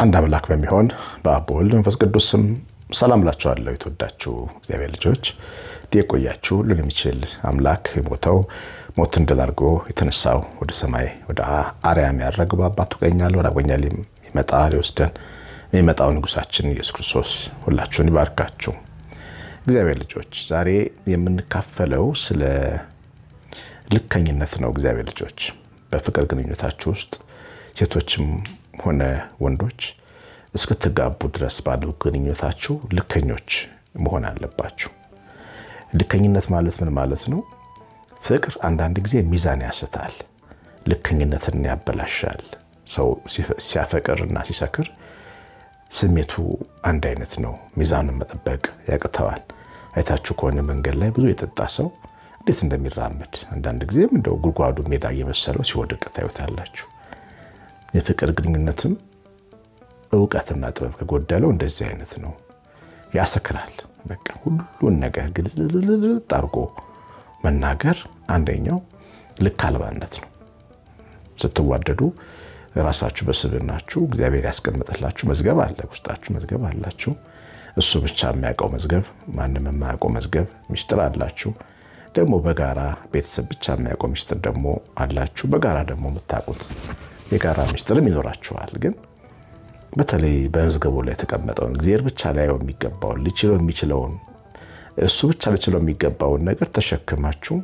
አንድ አምላክ በሚሆን በአብ በወልድ መንፈስ ቅዱስ ስም ሰላም እላችኋለሁ። የተወዳችሁ እግዚአብሔር ልጆች የቆያችሁ ሁሉን የሚችል አምላክ የሞተው ሞትን ድል አድርጎ የተነሳው ወደ ሰማይ ወደ አርያም ያደረገው በአባቱ ቀኝ ያለው ወደ አጎኛ ሊመጣ ሊወስደን የሚመጣው ንጉሳችን ኢየሱስ ክርስቶስ ሁላችሁን ይባርካችሁ። እግዚአብሔር ልጆች ዛሬ የምንካፈለው ስለ ልከኝነት ነው። እግዚአብሔር ልጆች በፍቅር ግንኙነታችሁ ውስጥ ሴቶችም ሆነ ወንዶች እስክትጋቡ ድረስ ባለው ግንኙነታችሁ ልከኞች መሆን አለባችሁ። ልከኝነት ማለት ምን ማለት ነው? ፍቅር አንዳንድ ጊዜ ሚዛን ያስታል፣ ልከኝነትን ያበላሻል። ሰው ሲያፈቅር እና ሲሰክር ስሜቱ አንድ አይነት ነው። ሚዛኑን መጠበቅ ያቅተዋል። አይታችሁ ከሆነ መንገድ ላይ ብዙ የጠጣ ሰው እንዴት እንደሚራመድ አንዳንድ ጊዜም እንደው ጉድጓዱ ሜዳ እየመሰለው ሲወድቅ ታዩታላችሁ። የፍቅር ግንኙነትም እውቀትና ጥበብ ከጎደለው እንደዚህ አይነት ነው። ያሰክራል። በቃ ሁሉን ነገር ግልጽልጥ አድርጎ መናገር አንደኛው ልክ አልባነት ነው። ስትዋደዱ ራሳችሁ በስብናችሁ እግዚአብሔር ያስቀምጠላችሁ መዝገብ አለ። ውስጣችሁ መዝገብ አላችሁ። እሱ ብቻ የሚያውቀው መዝገብ፣ ማንም የማያውቀው መዝገብ ሚስጥር አላችሁ። ደግሞ በጋራ ቤተሰብ ብቻ የሚያውቀው ሚስጥር ደግሞ አላችሁ። በጋራ ደግሞ የምታውቁት የጋራ ሚስጥርም ይኖራችኋል። ግን በተለይ በመዝገቡ ላይ የተቀመጠውን እግዚአብሔር ብቻ ላየው የሚገባውን ሊችለው የሚችለውን እሱ ብቻ ሊችለው የሚገባውን ነገር ተሸክማችሁ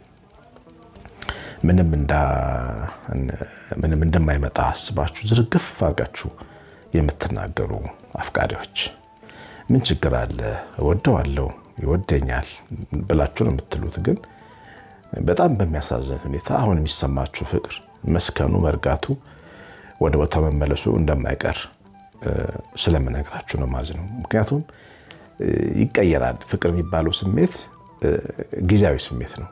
ምንም እንደማይመጣ አስባችሁ ዝርግፍ አድርጋችሁ የምትናገሩ አፍቃሪዎች ምን ችግር አለ? እወደዋለሁ፣ ይወደኛል ብላችሁ ነው የምትሉት። ግን በጣም በሚያሳዝን ሁኔታ አሁን የሚሰማችሁ ፍቅር መስከኑ፣ መርጋቱ፣ ወደ ቦታ መመለሱ እንደማይቀር ስለምነግራችሁ ነው ማዝነው። ምክንያቱም ይቀየራል። ፍቅር የሚባለው ስሜት ጊዜያዊ ስሜት ነው።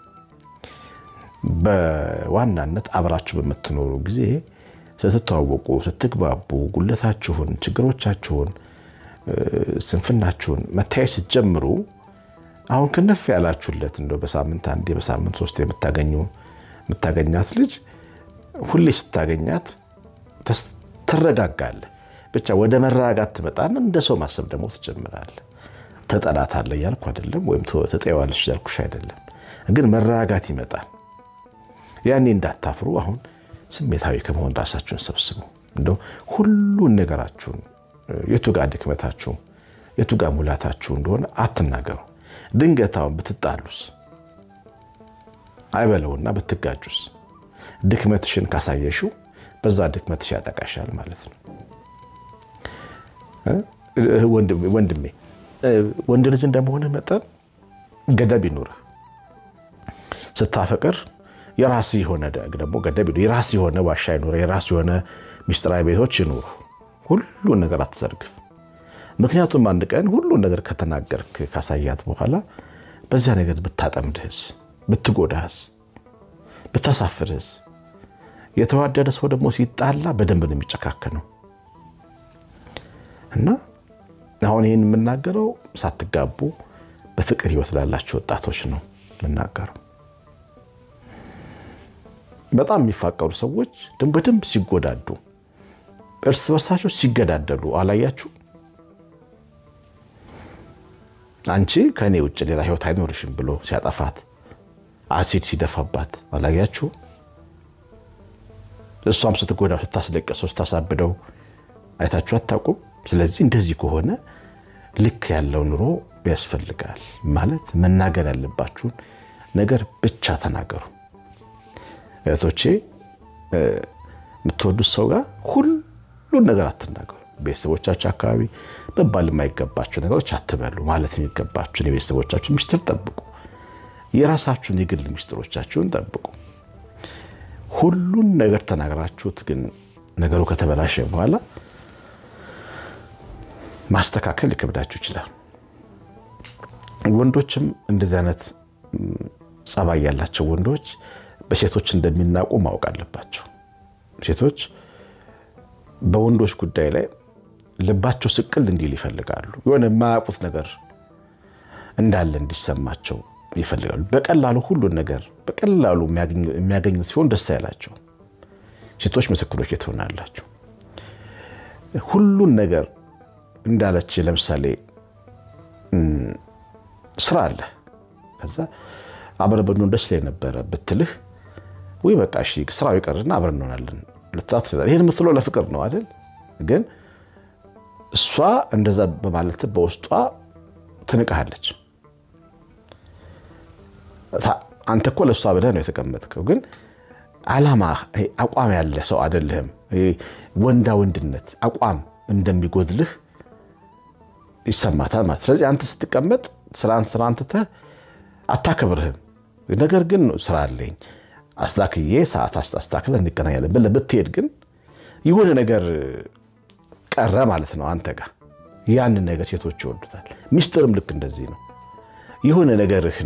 በዋናነት አብራችሁ በምትኖሩ ጊዜ ስትተዋወቁ፣ ስትግባቡ፣ ጉለታችሁን፣ ችግሮቻችሁን፣ ስንፍናችሁን መታየት ስትጀምሩ አሁን ክንፍ ያላችሁለት እንደው በሳምንት አንዴ በሳምንት ሶስት የምታገኛት ልጅ ሁሌ ስታገኛት ትረጋጋለህ። ብቻ ወደ መረጋጋት ትመጣና እንደ ሰው ማሰብ ደግሞ ትጀምራለህ። ተጠላታለህ እያልኩ አይደለም፣ ወይም ተጠዋለች እያልኩሽ አይደለም። ግን መረጋጋት ይመጣል። ያኔ እንዳታፍሩ። አሁን ስሜታዊ ከመሆን ራሳችሁን ሰብስቡ። እንደው ሁሉን ነገራችሁን የቱ ጋር ድክመታችሁ የቱ ጋር ሙላታችሁ እንደሆነ አትናገሩ። ድንገታውን ብትጣሉስ አይበለውና ብትጋጁስ ድክመትሽን ካሳየሽው በዛ ድክመትሽ ያጠቃሻል ማለት ነው። ወንድሜ ወንድ ልጅ እንደመሆንህ መጠን ገደብ ይኑርህ። ስታፈቅር የራስ የሆነ ደግሞ ገደብ የራስ የሆነ ዋሻ ይኑር፣ የራስ የሆነ ሚስጥራዊ ቤቶች ይኑሩ። ሁሉን ነገር አትዘርግፍ። ምክንያቱም አንድ ቀን ሁሉን ነገር ከተናገርክ ካሳያት በኋላ በዚያ ነገር ብታጠምድህስ፣ ብትጎዳህስ፣ ብታሳፍርህስ? የተዋደደ ሰው ደግሞ ሲጣላ በደንብ ነው የሚጨካከነው። እና አሁን ይህን የምናገረው ሳትጋቡ በፍቅር ህይወት ላላችሁ ወጣቶች ነው የምናገረው። በጣም የሚፋቀሩ ሰዎች በደንብ ሲጎዳዱ፣ እርስ በርሳቸው ሲገዳደሉ አላያችሁ? አንቺ ከእኔ ውጭ ሌላ ህይወት አይኖርሽም ብሎ ሲያጠፋት፣ አሲድ ሲደፋባት አላያችሁ? እሷም ስትጎዳው፣ ስታስለቀሰው፣ ስታሳብደው አይታችሁ አታውቁም? ስለዚህ እንደዚህ ከሆነ ልክ ያለው ኑሮ ያስፈልጋል። ማለት መናገር ያለባችሁን ነገር ብቻ ተናገሩ። እህቶቼ የምትወዱት ሰው ጋር ሁሉን ነገር አትናገሩ። ቤተሰቦቻችሁ አካባቢ መባል የማይገባቸው ነገሮች አትበሉ። ማለት የሚገባችሁን የቤተሰቦቻችሁን ሚስጥር ጠብቁ። የራሳችሁን የግል ሚስጥሮቻችሁን ጠብቁ። ሁሉን ነገር ተናግራችሁት ግን ነገሩ ከተበላሸ በኋላ ማስተካከል ሊከብዳችሁ ይችላል። ወንዶችም እንደዚህ አይነት ጸባይ ያላቸው ወንዶች በሴቶች እንደሚናቁ ማወቅ አለባቸው። ሴቶች በወንዶች ጉዳይ ላይ ልባቸው ስቅል እንዲል ይፈልጋሉ። የሆነ የማያውቁት ነገር እንዳለ እንዲሰማቸው ይፈልጋሉ። በቀላሉ ሁሉን ነገር በቀላሉ የሚያገኙት ሲሆን ደስ አይላቸው። ሴቶች ምስክሮች ትሆናላችሁ። ሁሉን ነገር እንዳለች ለምሳሌ ስራ አለ። ከዛ አብረን ብንሆን ደስ ላይ ነበረ ብትልህ ወይ በቃ እሺ ስራው ይቀርና አብረን እንሆናለን ልትላት ትችላለህ። ይህን የምትለው ለፍቅር ነው አይደል? ግን እሷ እንደዛ በማለት በውስጧ ትንቅሃለች። አንተ እኮ ለእሷ ብለህ ነው የተቀመጥከው፣ ግን ዓላማ አቋም ያለ ሰው አይደለህም። ወንዳ ወንድነት አቋም እንደሚጎድልህ ይሰማታል ማለት። ስለዚህ አንተ ስትቀመጥ ስራን ስራን ትተህ አታከብርህም። ነገር ግን ስራ አለኝ አስታክዬ ሰዓት አስታክለ እንገናኛለን ብለህ ብትሄድ ግን የሆነ ነገር ቀረ ማለት ነው አንተ ጋር። ያንን ነገር ሴቶች ይወዱታል። ሚስጥርም ልክ እንደዚህ ነው። የሆነ ነገርህን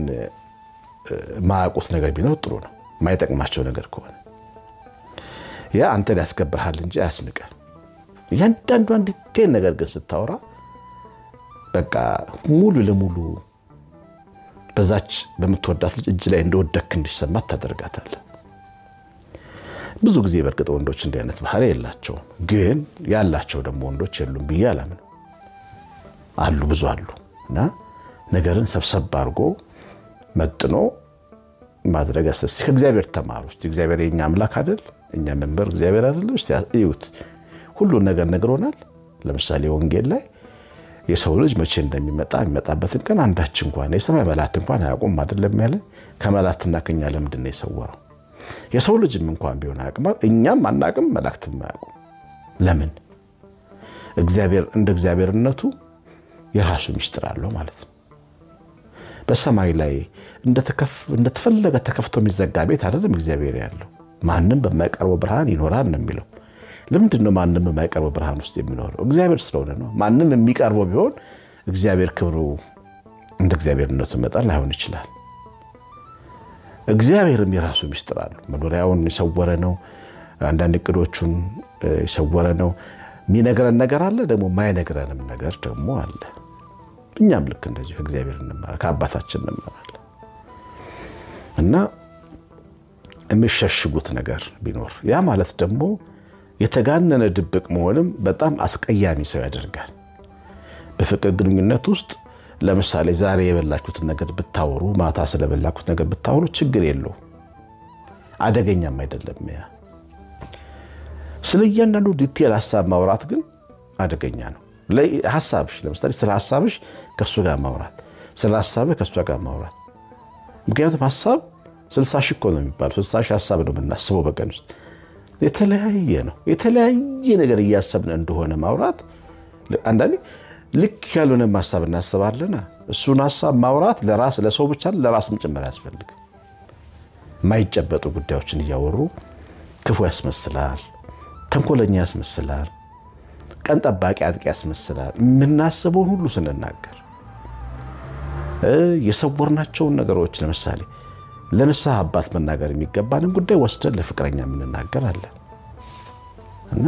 ማያውቁት ነገር ቢኖር ጥሩ ነው። የማይጠቅማቸው ነገር ከሆነ ያ አንተን ያስከብርሃል እንጂ አያስንቀል። እያንዳንዷን ዲቴል ነገር ግን ስታወራ በቃ ሙሉ ለሙሉ በዛች በምትወዳት ልጅ እጅ ላይ እንደወደክ እንዲሰማት ታደርጋታለህ። ብዙ ጊዜ በእርግጥ ወንዶች እንዲህ አይነት ባህሪ የላቸውም፣ ግን ያላቸው ደግሞ ወንዶች የሉም ብዬ አላምንም። አሉ፣ ብዙ አሉ። እና ነገርን ሰብሰብ አድርጎ መጥኖ ማድረግ ያስደስ ከእግዚአብሔር ተማሩ። እስኪ እግዚአብሔር የኛ አምላክ አይደል? እኛ መንበር እግዚአብሔር አይደለም? እስኪ እዩት። ሁሉን ነገር ነግሮናል። ለምሳሌ ወንጌል ላይ የሰው ልጅ መቼ እንደሚመጣ የሚመጣበትን ቀን አንዳች እንኳን የሰማይ መላእክት እንኳን አያውቁም አይደለም ያለ። ከመላእክትና ከኛ ለምንድን ነው የሰወረው? የሰው ልጅም እንኳን ቢሆን አያውቅም፣ እኛም አናውቅም፣ መላእክትም አያውቁም። ለምን? እግዚአብሔር እንደ እግዚአብሔርነቱ የራሱ ሚስጥር አለው ማለት ነው። በሰማይ ላይ እንደተፈለገ ተከፍቶ የሚዘጋ ቤት አይደለም እግዚአብሔር ያለው። ማንም በማይቀርበው ብርሃን ይኖራል ነው የሚለው። ለምንድን ነው ማንም በማይቀርበው ብርሃን ውስጥ የሚኖረው? እግዚአብሔር ስለሆነ ነው። ማንም የሚቀርበው ቢሆን እግዚአብሔር ክብሩ እንደ እግዚአብሔርነቱ መጠን ላይሆን ይችላል። እግዚአብሔርም የራሱ ሚስጥር አለው። መኖሪያውን የሰወረ ነው። አንዳንድ እቅዶቹን የሰወረ ነው። የሚነግረን ነገር አለ፣ ደግሞ የማይነግረንም ነገር ደግሞ አለ። እኛም ልክ እንደዚሁ ከእግዚአብሔር እንማራለን፣ ከአባታችን እንማራለን። እና የሚሸሽጉት ነገር ቢኖር ያ ማለት ደግሞ የተጋነነ ድብቅ መሆንም በጣም አስቀያሚ ሰው ያደርጋል። በፍቅር ግንኙነት ውስጥ ለምሳሌ ዛሬ የበላችሁትን ነገር ብታወሩ፣ ማታ ስለበላችሁት ነገር ብታወሩ ችግር የለው አደገኛም አይደለም። ያ ስለ እያንዳንዱ ዲቴል ሀሳብ ማውራት ግን አደገኛ ነው። ሀሳብሽ ለምሳሌ ስለ ሀሳብሽ ከእሱ ጋር ማውራት፣ ስለ ሀሳብህ ከእሷ ጋር ማውራት። ምክንያቱም ሀሳብ ስልሳ ሺህ እኮ ነው የሚባለው። ስልሳ ሺህ ሀሳብ ነው የምናስበው በቀን ውስጥ የተለያየ ነው። የተለያየ ነገር እያሰብን እንደሆነ ማውራት አንዳንዴ ልክ ያልሆነ ሀሳብ እናስባለን። እሱን ሀሳብ ማውራት ለራስ ለሰው ብቻ ለራስም ጭምር ያስፈልግ። የማይጨበጡ ጉዳዮችን እያወሩ ክፉ ያስመስላል፣ ተንኮለኛ ያስመስላል፣ ቀን ጠባቂ አጥቂ ያስመስላል። የምናስበውን ሁሉ ስንናገር የሰወርናቸውን ነገሮች ለምሳሌ ለንስሐ አባት መናገር የሚገባንን ጉዳይ ወስደን ለፍቅረኛ የምንናገር አለን እና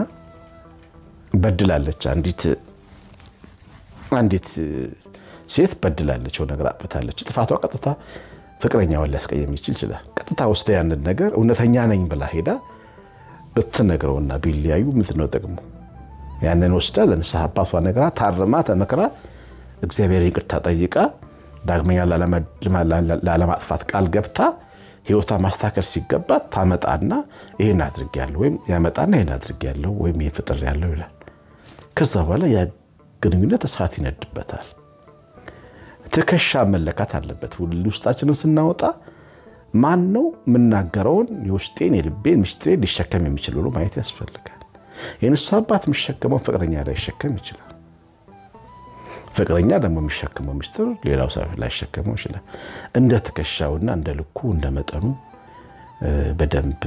በድላለች አንዲት አንዲት ሴት በድላለች፣ የሆነ ነገር አጥፍታለች። ጥፋቷ ቀጥታ ፍቅረኛዋን ሊያስቀየም ይችል ይችላል። ቀጥታ ወስደ ያንን ነገር እውነተኛ ነኝ ብላ ሄዳ ብትነግረውና ቢለያዩ ምንድን ነው ጥቅሙ? ያንን ወስዳ ለንስሐ አባቷ ነገራ ታርማ ተመክራ እግዚአብሔር ይቅርታ ጠይቃ ዳግመኛ ላለማጥፋት ቃል ገብታ ሕይወቷ ማስተካከል ሲገባት ታመጣና ይህን አድርጌያለሁ ወይም ያመጣና ይህን አድርጌያለሁ ወይም ይህን ፍጥሬያለሁ ይላል። ከዛ በኋላ ያ ግንኙነት እሳት ይነድበታል። ትከሻ መለካት አለበት። ውስጣችንን ስናወጣ ማን ነው የምናገረውን የውስጤን የልቤን ምስጢሬን ሊሸከም የሚችል ብሎ ማየት ያስፈልጋል። የንስሐ አባት የሚሸከመውን ፍቅረኛ ላይሸከም ይችላል። ፍቅረኛ ደግሞ የሚሸከመው ሚስጥር ሌላው ሰው ላይሸከመው ይችላል። እንደ ትከሻውና እንደ ልኩ እንደ መጠኑ በደንብ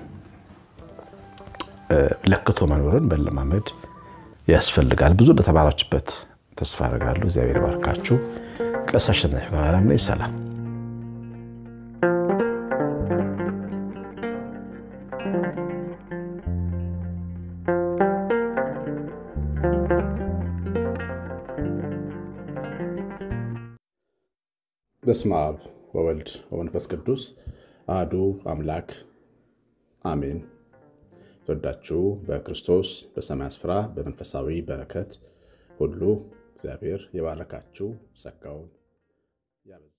ለክቶ መኖርን መለማመድ ያስፈልጋል። ብዙ እንደተማራችበት ተስፋ አደርጋለሁ። እግዚአብሔር ባርካችሁ። ቀሲስ አሸናፊ ኃይለማርያም ነኝ። ሰላም በስመ አብ ወወልድ ወመንፈስ ቅዱስ አሐዱ አምላክ አሜን። ተወዳችሁ በክርስቶስ በሰማይ ስፍራ በመንፈሳዊ በረከት ሁሉ እግዚአብሔር የባረካችሁ ጸጋውን ያበዛ